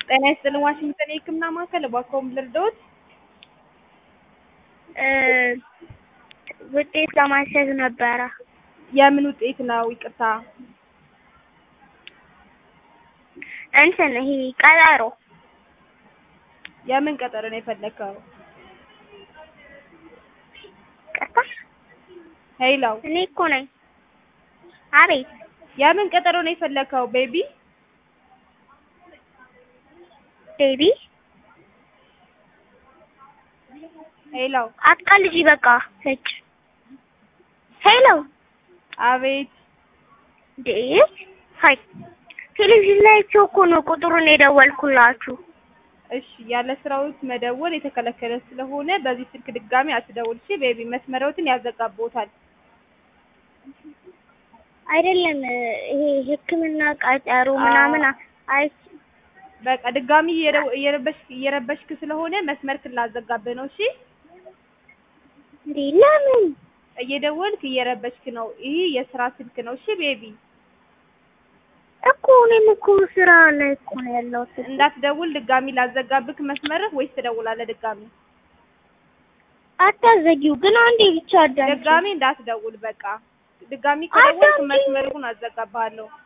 ጤና ይስጥልኝ ዋሽንግተን የህክምና ማዕከል እባክዎን ልርዳዎት? ውጤት ለማስያዝ ነበረ። የምን ውጤት ነው ይቅርታ? እንትን ይሄ ቀጠሮ የምን ቀጠሮ ነው የፈለከው? ቀጣ ሄሎ እኔ እኮ ነኝ። አቤት የምን ቀጠሮ ነው የፈለከው ቤቢ? ቤቢ ሄሎ አትቀልጂ በቃ እጭ ሄሎ አቤት እንዴ ሀይ ቴሌቪዥን ላይ አይቼው እኮ ነው ቁጥሩን የደወልኩላችሁ። እሺ ያለ ስራዎት መደወል የተከለከለ ስለሆነ በዚህ ስልክ ድጋሚ አትደውል እሺ ቤቢ መስመሮትን ያዘጋቦታል። አይደለም ይሄ ህክምና ቀጠሮ ምናምን አይ በቃ ድጋሚ እየደው- እየረበሽክ እየረበሽክ ስለሆነ መስመርክን ላዘጋብህ ነው እሺ እንዴ ለምን እየደወልክ እየረበሽክ ነው ይህ የስራ ስልክ ነው እሺ ቤቢ እኮ እኔም እኮ ስራ ላይ እኮ ነው ያለሁት። እንዳትደውል ድጋሚ ላዘጋብክ መስመርህ ወይስ ትደውላለህ ድጋሚ አታዘጊው ግን አንዴ ብቻ አዳምጪ። ድጋሚ እንዳትደውል በቃ ድጋሚ ከደወልክ አዳምጪኝ። መስመሩን አዘጋብሃለሁ